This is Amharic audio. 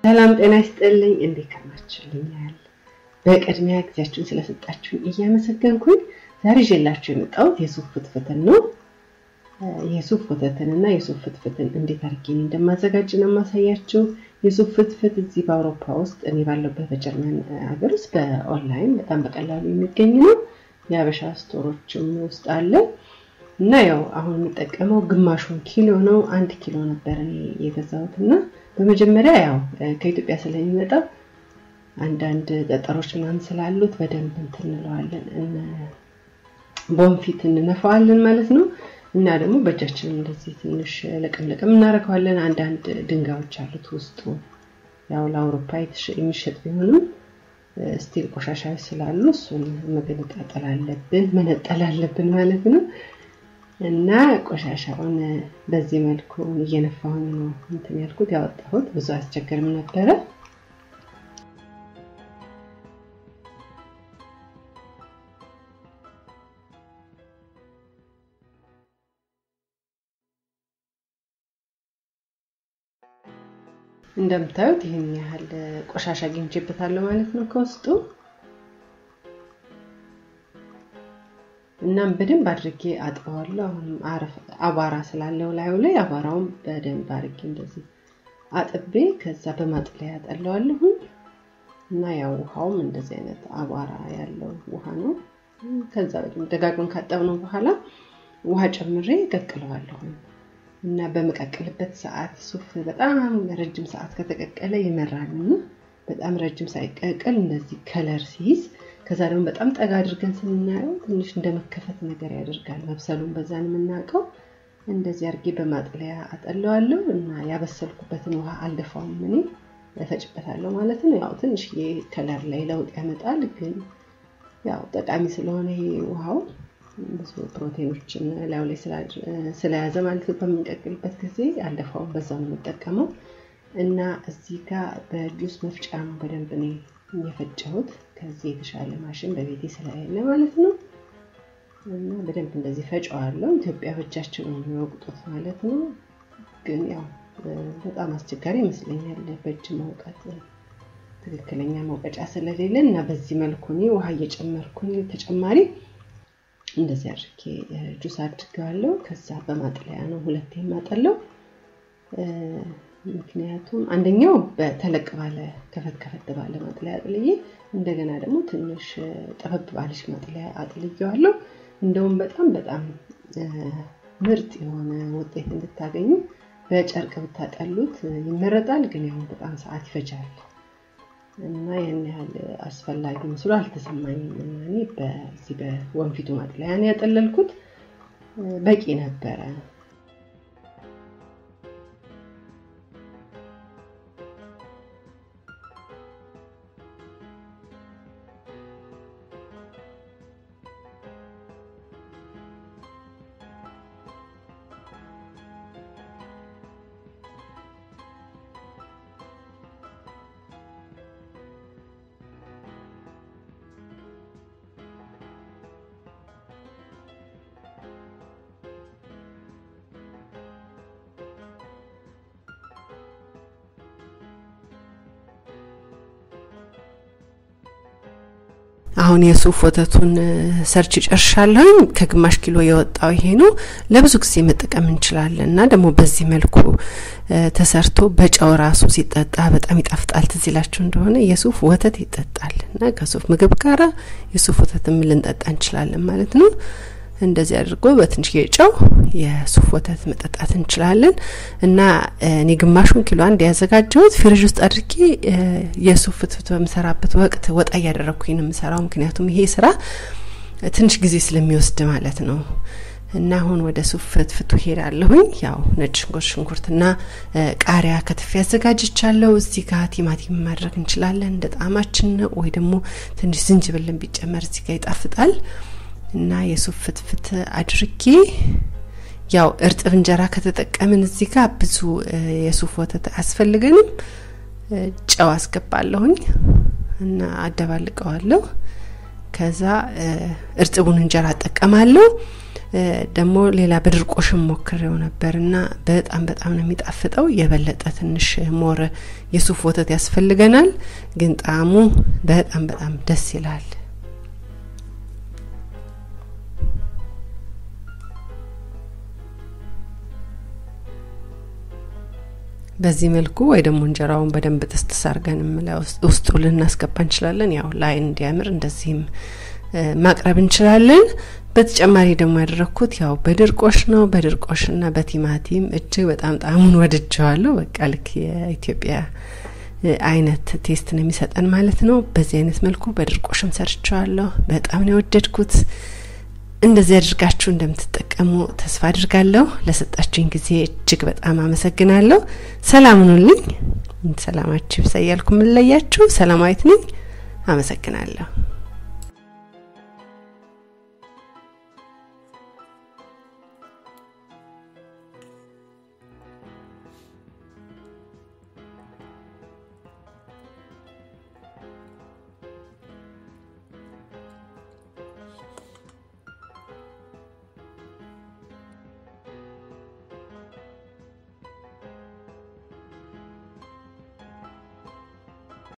ሰላም ጤና ይስጥልኝ። እንዴት ከርማችሁልኛል? በቅድሚያ ጊዜያችሁን ስለሰጣችሁኝ እያመሰገንኩኝ ዛሬ ይዤላችሁ የመጣሁት የሱፍ ፍትፍትን ነው። የሱፍ ወተትን እና የሱፍ ፍትፍትን እንዴት አድርጌ እንደማዘጋጅ ነው የማሳያችሁ። የሱፍ ፍትፍት እዚህ በአውሮፓ ውስጥ እኔ ባለሁበት በጀርመን ሀገር ውስጥ በኦንላይን በጣም በቀላሉ የሚገኝ ነው። የሀበሻ ስቶሮችም ውስጥ አለ እና ያው አሁን የሚጠቀመው ግማሹን ኪሎ ነው። አንድ ኪሎ ነበር እኔ የገዛሁት እና በመጀመሪያ ያው ከኢትዮጵያ ስለሚመጣ አንዳንድ ጠጠሮች ምናምን ስላሉት በደንብ እንትን እንለዋለን ቦንፊት እንነፋዋለን ማለት ነው። እና ደግሞ በእጃችን እንደዚህ ትንሽ ለቀም ለቀም እናደርገዋለን። አንዳንድ ድንጋዮች አሉት ውስጡ ያው ለአውሮፓ የሚሸጥ ቢሆንም ስቲል ቆሻሻዎች ስላሉ እሱን መገነጣጠል አለብን መነጠል አለብን ማለት ነው። እና ቆሻሻውን በዚህ መልኩ እየነፋሁኝ ነው እንትን ያልኩት ያወጣሁት። ብዙ አያስቸግርም ነበረ። እንደምታዩት ይህን ያህል ቆሻሻ አግኝቼበታለሁ ማለት ነው ከውስጡ። እናም በደንብ አድርጌ አጥበዋለሁ። አሁንም አቧራ ስላለው ላዩ ላይ አቧራውን በደንብ አድርጌ እንደዚህ አጥቤ ከዛ በማጥለያ ያጠለዋለሁ እና ያው ውሃውም እንደዚህ አይነት አቧራ ያለው ውሃ ነው። ከዛ በደንብ ደጋግመን ካጠብነው በኋላ ውሃ ጨምሬ ቀቅለዋለሁ እና በመቀቀልበት ሰዓት ሱፍ በጣም ረጅም ሰዓት ከተቀቀለ ይመራል እና በጣም ረጅም ሳይቀቀል እንደዚህ ከለር ሲይዝ ከዛ ደግሞ በጣም ጠጋ አድርገን ስናየው ትንሽ እንደመከፈት ነገር ያደርጋል። መብሰሉን በዛን የምናውቀው እንደዚህ አድርጌ በማጥለያ አጠለዋለሁ እና ያበሰልኩበትን ውሃ አልደፋውም እኔ እፈጭበታለሁ ማለት ነው። ያው ትንሽ ከለር ላይ ለውጥ ያመጣል፣ ግን ያው ጠቃሚ ስለሆነ ይሄ ውሃው ብዙ ፕሮቲኖችን ላዩ ላይ ስለያዘ ማለት ነው። በምንቀቅልበት ጊዜ አልደፋውም፣ በዛ ነው የምጠቀመው እና እዚህ ጋር በጁስ መፍጫ ነው በደንብ እኔ የፈጨሁት ከዚህ የተሻለ ማሽን በቤቴ ስለሌለ ማለት ነው። እና በደንብ እንደዚህ ፈጨዋለሁ። ኢትዮጵያ በእጃቸው ነው የሚወቅጡት ማለት ነው። ግን ያው በጣም አስቸጋሪ ይመስለኛል በእጅ መውቀት ትክክለኛ መውቀጫ ስለሌለ እና በዚህ መልኩ እኔ ውሃ እየጨመርኩኝ ተጨማሪ እንደዚህ አድርጌ ጁስ አድርገዋለሁ። ከዛ በማጥለያ ነው ሁለቴ የማጠለው። ምክንያቱም አንደኛው በተለቅ ባለ ከፈት ከፈት ባለ ማጥለያ አጥልዬ እንደገና ደግሞ ትንሽ ጠበብ ባለች ማጥለያ አጥልየዋለሁ። እንደውም በጣም በጣም ምርጥ የሆነ ውጤት እንድታገኙ በጨርቅ ብታጠሉት ይመረጣል። ግን ያው በጣም ሰዓት ይፈጃል እና ያን ያህል አስፈላጊ መስሎ አልተሰማኝም። እና እኔ በዚህ በወንፊቱ ማጥለያ ነው ያጠለልኩት፣ በቂ ነበረ። አሁን የሱፍ ወተቱን ሰርች ጨርሻለሁኝ። ከግማሽ ኪሎ የወጣው ይሄ ነው። ለብዙ ጊዜ መጠቀም እንችላለን እና ደግሞ በዚህ መልኩ ተሰርቶ በጨው ራሱ ሲጠጣ በጣም ይጣፍጣል። ትዝ ይላችሁ እንደሆነ የሱፍ ወተት ይጠጣል እና ከሱፍ ምግብ ጋራ የሱፍ ወተትም ልንጠጣ እንችላለን ማለት ነው። እንደዚህ አድርጎ በትንሽ ጨው የሱፍ ወተት መጠጣት እንችላለን እና እኔ ግማሹን ኪሎ አንድ ያዘጋጀሁት ፍሪጅ ውስጥ አድርጌ የሱፍ ፍትፍት በምሰራበት ወቅት ወጣ እያደረግኩኝ ነው የምሰራው። ምክንያቱም ይሄ ስራ ትንሽ ጊዜ ስለሚወስድ ማለት ነው። እና አሁን ወደ ሱፍ ፍትፍቱ ሄዳለሁኝ። ያው ነጭ ሽንኩርት ሽንኩርትና ቃሪያ ከትፌ አዘጋጅቻለሁ። እዚህ ጋር ቲማቲም ማድረግ እንችላለን እንደ ጣዕማችን ነው፣ ወይ ደግሞ ትንሽ ዝንጅብልን ቢጨመር እዚህ ጋር ይጣፍጣል። እና የሱፍ ፍትፍት አድርጌ ያው እርጥብ እንጀራ ከተጠቀምን እዚህ ጋር ብዙ የሱፍ ወተት አያስፈልገንም። ጨው አስገባለሁኝ እና አደባልቀዋለሁ። ከዛ እርጥቡን እንጀራ እጠቀማለሁ። ደግሞ ሌላ በድርቆሽም ሞክሬው ነበር እና በጣም በጣም ነው የሚጣፍጠው። የበለጠ ትንሽ ሞር የሱፍ ወተት ያስፈልገናል፣ ግን ጣዕሙ በጣም በጣም ደስ ይላል። በዚህ መልኩ ወይ ደግሞ እንጀራውን በደንብ ጥስጥስ አርገንም ውስጡ ልናስገባ እንችላለን። ያው ለአይን እንዲያምር እንደዚህም ማቅረብ እንችላለን። በተጨማሪ ደግሞ ያደረግኩት ያው በድርቆሽ ነው። በድርቆሽና በቲማቲም እጅግ በጣም ጣዕሙን ወድጀዋለሁ። በቃ ልክ የኢትዮጵያ አይነት ቴስት ነው የሚሰጠን ማለት ነው። በዚህ አይነት መልኩ በድርቆሽም ሰርቸዋለሁ። በጣም ነው የወደድኩት። እንደዚህ አድርጋችሁ እንደምትጠቀሙ ተስፋ አድርጋለሁ። ለሰጣችሁኝ ጊዜ እጅግ በጣም አመሰግናለሁ። ሰላም ሁኑልኝ። ሰላማችሁ ይብዛ እያልኩ የምንለያችሁ ሰላማዊት ነኝ። አመሰግናለሁ።